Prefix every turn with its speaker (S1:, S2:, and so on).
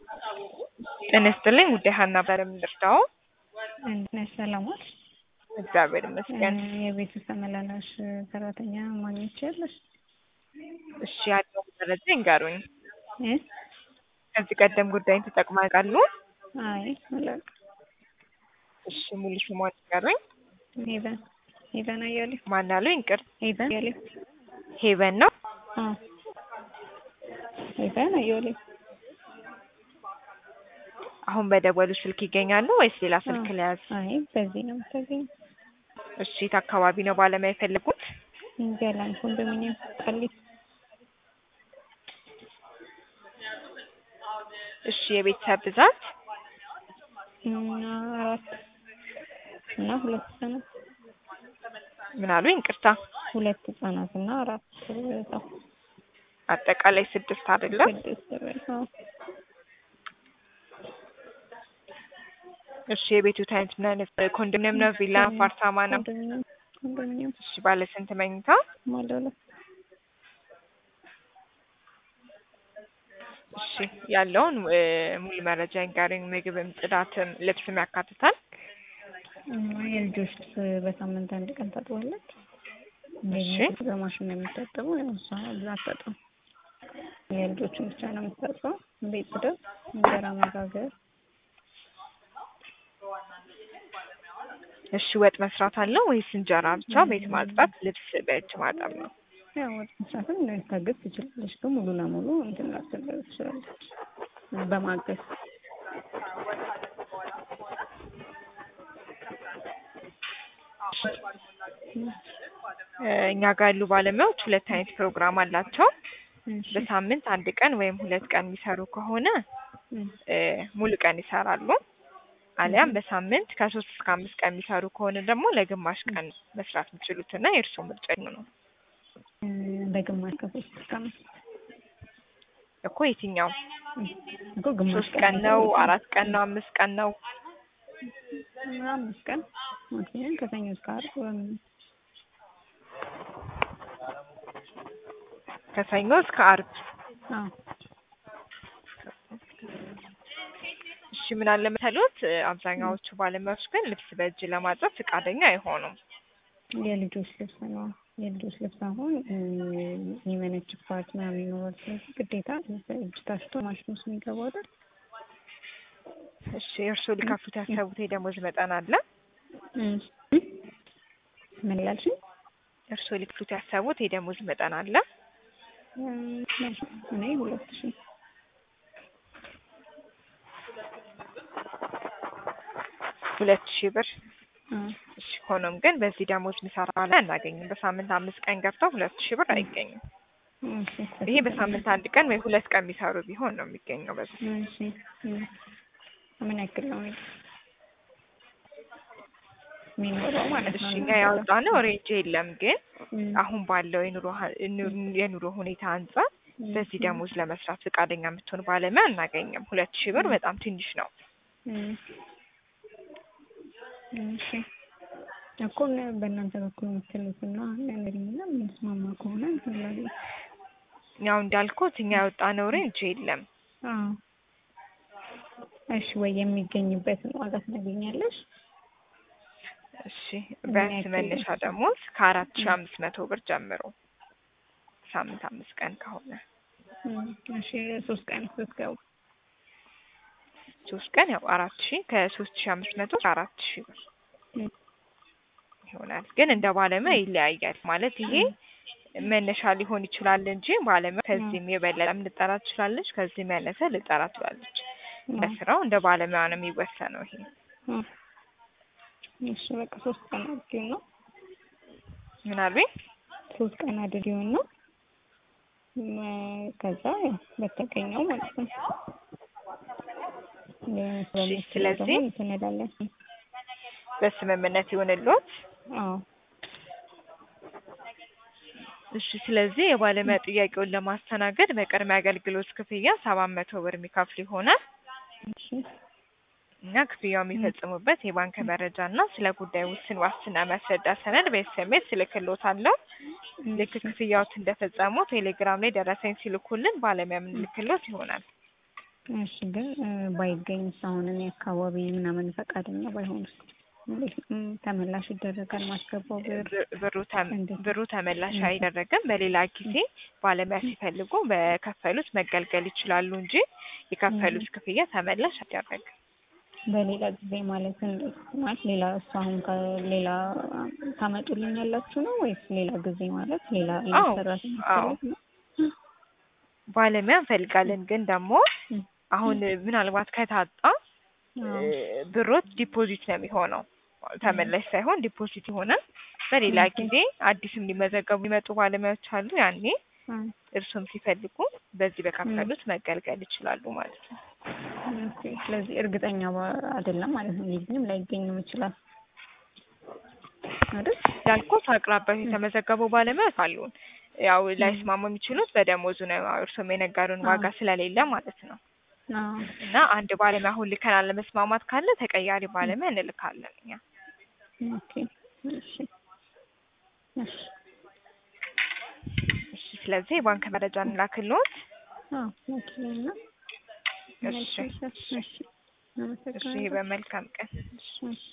S1: ጤና ይስጥልኝ ውዴ ሀና በረም ልርዳው?
S2: እንዴት ነሽ? ሰላም ዋልሽ?
S1: እግዚአብሔር ይመስገን።
S2: የቤት ውስጥ ተመላላሽ ሰራተኛ ማግኘት ትችያለሽ?
S1: እሺ ያለው መረጃ ይንገሩኝ።
S2: እ
S1: ከዚህ ቀደም ጉዳይን ተጠቅመው ያውቃሉ?
S2: አይ አላውቅም።
S1: እሺ ሙሉ ስሟን ይንገሩኝ።
S2: ሄቨን ሄቨን አያሌው
S1: ማን አሉኝ? ይቅር
S2: ሄቨን አያሌው
S1: ሄቨን ነው።
S2: አዎ ሄቨን አያሌው
S1: አሁን በደወሉ ስልክ ይገኛሉ ወይስ ሌላ ስልክ ለያዝ?
S2: አይ በዚህ ነው የምታገኝ።
S1: እሺ የት አካባቢ ነው ባለሙያ የፈለጉት?
S2: ገላን ኮንዶሚኒየም ቃሊቲ።
S1: እሺ የቤተሰብ ብዛት?
S2: እና አራት እና ሁለት ህጻናት
S1: ምን አሉኝ? ይቅርታ
S2: ሁለት ህጻናት እና አራት ሰው
S1: አጠቃላይ ስድስት አይደለም?
S2: ስድስት በል አዎ።
S1: እሺ የቤቱ አይነት ምን አይነት ኮንዶሚኒየም ነው? ቪላ፣ አፓርታማ ነው?
S2: ኮንዶሚኒየም ኮንዶሚኒየም
S1: እሺ ባለ ስንት መኝታ?
S2: ባለ ሁለት
S1: እሺ ያለውን እ ሙሉ መረጃ ይንገሩኝ። ምግብም ጽዳትም ልብስም ያካትታል?
S2: እና የልጆች ልብስ በሳምንት አንድ ቀን ታጥባለች።
S1: እሺ
S2: በማሽን ነው የምታጠበው። ያው እሷ ብዛት አታጥብም። የልጆችን ብቻ ነው የምታጥበው። ቤት ጽዳት፣ እንጀራ መጋገር፣
S1: እሺ ወጥ መስራት አለው ወይስ እንጀራ ብቻ? ቤት ማጽዳት፣ ልብስ በእጅ ማጠብ ነው?
S2: ያው ወጥ መስራትም ልታግዝ ትችላለች፣ ግን ሙሉ ለሙሉ እንትን ላትደረግ ትችላለች በማገዝ
S1: እ እኛ ጋር ያሉ ባለሙያዎች ሁለት አይነት ፕሮግራም አላቸው።
S2: እሺ
S1: በሳምንት አንድ ቀን ወይም ሁለት ቀን የሚሰሩ ከሆነ
S2: እ
S1: እ ሙሉ ቀን ይሰራሉ። አሊያም በሳምንት ከሶስት እስከ አምስት ቀን የሚሰሩ ከሆነ ደግሞ ለግማሽ ቀን መስራት የሚችሉት እና የእርስዎ ምርጫ ነው
S2: እ በግማሽ ከሶስት እስከ አምስት
S1: እኮ የትኛው
S2: እኮ ግማሽ
S1: ሶስት ቀን ነው? አራት ቀን ነው? አምስት ቀን ነው?
S2: አምስት ቀን ማክሲመም ከሰኞ እስከ ዓርብ ወይም
S1: ከሰኞ እስከ አርብ።
S2: አዎ
S1: እሺ ምን አለ መሰሎት እ አብዛኛዎቹ ባለሙያዎች ግን ልብስ በእጅ ለማጠብ ፈቃደኛ አይሆኑም።
S2: የልጆች ልብስ ነው። የልጆች ልብስ አሁን እ የሚመነጭባት ምናምን ይኖራል። ስለዚህ ግዴታ በእጅ ታሽቶ ማሽን ውስጥ የሚገባው አይደል?
S1: እሺ እርስዎ ሊከፍሉት ያሰቡት የደሞዝ መጠን አለ?
S2: እሺ ምን ላልሽኝ?
S1: እርስዎ ሊከፍሉት ያሰቡት የደሞዝ መጠን አለ?
S2: እ እኔ ሁለት ሺህ
S1: ሁለት ሺህ ብር።
S2: አዎ
S1: እሺ ሆኖም ግን በዚህ ደሞዝ የሚሰራ ላይ አናገኝም። በሳምንት አምስት ቀን ገብተው ሁለት ሺህ ብር አይገኝም።
S2: እሺ
S1: ይሄ በሳምንት አንድ ቀን ወይ ሁለት ቀን የሚሰሩ ቢሆን ነው የሚገኘው በዚህ
S2: እሺ እ ምን ያክል ነው የሚኖረው ማለት ነው?
S1: እሺ እኛ ያወጣነው ሬንጅ የለም ግን
S2: እ
S1: አሁን ባለው የኑሮ ሀ- ኑ- የኑሮ ሁኔታ አንጻር በዚህ ደሞዝ ለመስራት ፈቃደኛ የምትሆን ባለሙያ አናገኝም። ሁለት ሺህ ብር በጣም ትንሽ ነው።
S2: እ እሺ እኮ እነ- በእናንተ በኩል የምትሉትና ነገርኝና የምንስማማ ከሆነ እንትን እላለሁ።
S1: ያው እንዳልኩት እኛ ያወጣነው ሬንጅ የለም።
S2: አዎ እሺ ወይ የሚገኝበትን ዋጋ ትነግሪኛለሽ?
S1: እሺ ቢያንስ መነሻ ደሞዝ ከአራት ሺህ አምስት መቶ ብር ጀምሮ ሳምንት አምስት ቀን ከሆነ
S2: እ እሺ ሶስት ቀን ስትገቡ
S1: ሶስት ቀን ያው አራት ሺህ ከሶስት ሺህ አምስት መቶ አራት ሺህ ብር
S2: እ
S1: ይሆናል። ግን እንደ ባለሙያ ይለያያል። ማለት ይሄ መነሻ ሊሆን ይችላል እንጂ ባለሙያ ከዚህም የበለጠ ልጠራ ትችላለች፣ ከዚህም ያነሰ ልጠራ ትችላለች። እንደ ስራው እንደ ባለሙያ ነው የሚወሰነው ይሄ
S2: እ እሺ በቃ ሶስት ቀን አድርጊው ነው
S1: ምን አልቤ
S2: ሶስት ቀን አድርጊው ነው እ ከዛ ያው በተገኘው ማለት ነው
S1: እሺ፣ ስለዚህ
S2: እንትን እንላለን።
S1: በስምምነት ይሆንልዎት።
S2: አዎ
S1: እሺ ስለዚህ የባለሙያ ጥያቄውን ለማስተናገድ በቅድመ አገልግሎት ክፍያ ሰባት መቶ ብር የሚከፍሉ ይሆናል።
S2: እሺ
S1: እና ክፍያው የሚፈጽሙበት የባንክ መረጃ እና ስለ ጉዳዩ ውስን ዋስትና የሚያስረዳ ሰነድ በኤስኤምኤስ እልክልዎታለሁ። ልክ ክፍያዎት እንደፈጸሙ ቴሌግራም ላይ ደረሰኝ ሲልኩልን ባለሙያ የምንልክልዎት ይሆናል።
S2: እሺ ግን እ ባይገኝስ አሁን እኔ አካባቢ ምናምን ፈቃደኛ ባይሆኑስ እንዴት እ ተመላሽ ይደረጋል ማስገባው ብር
S1: ብ- ብሩ ተም-
S2: እንዴት?
S1: ብሩ ተመላሽ
S2: እንዴት?
S1: አይደረግም። በሌላ ጊዜ ባለሙያ ሲፈልጉ በከፈሉት መገልገል ይችላሉ እንጂ የከፈሉት ክፍያ ተመላሽ አይደረግም።
S2: በሌላ ጊዜ ማለት እንዴት ማለት ሌላ እሱ አሁን ከሌላ ታመጡልኝ ያላችሁ ነው ወይስ ሌላ ጊዜ ማለት ሌላ አይነት
S1: አዎ፣
S2: ሰራተኛ
S1: አዎ።
S2: ማለት ነው?
S1: ባለሙያ እንፈልጋለን ግን ደግሞ
S2: እ
S1: አሁን ምናልባት ከታጣ
S2: አዎ።
S1: እ ብሮት ዲፖዚት ነው የሚሆነው ተመላሽ ሳይሆን ዲፖዚት ይሆናል። በሌላ
S2: ኦኬ።
S1: ጊዜ አዲስም ሊመዘገቡ የሚመጡ ባለሙያዎች አሉ። ያኔ
S2: አ
S1: እርሱም ሲፈልጉ በዚህ በከፈሉት መገልገል ይችላሉ ማለት ነው።
S2: ኦኬ። ስለዚህ እርግጠኛ ባ- አይደለም ማለት ነው። ሊገኝም ላይገኝም ይችላል አይደል?
S1: ያልኩት አቅራቢያው የተመዘገቡ ባለሙያዎች አሉን። ያው ላይስማሙ የሚችሉት በደሞዙ ነው። እርሱም የነገሩን ዋጋ ስለሌለ ማለት ነው።
S2: አዎ።
S1: እና አንድ ባለሙያ አሁን ልከናል። ለመስማማት ካለ ተቀያሪ ባለሙያ እንልካለን እኛ።
S2: ኦኬ። እሺ። እሺ።
S1: እሺ፣ ስለዚህ የባንክ መረጃ እንላክልዎት።
S2: አዎ። ኦኬ። እና
S1: እሺ፣
S2: እሺ።
S1: እሺ፣
S2: አመሰግናለሁ።
S1: በመልካም ቀን።
S2: እሺ።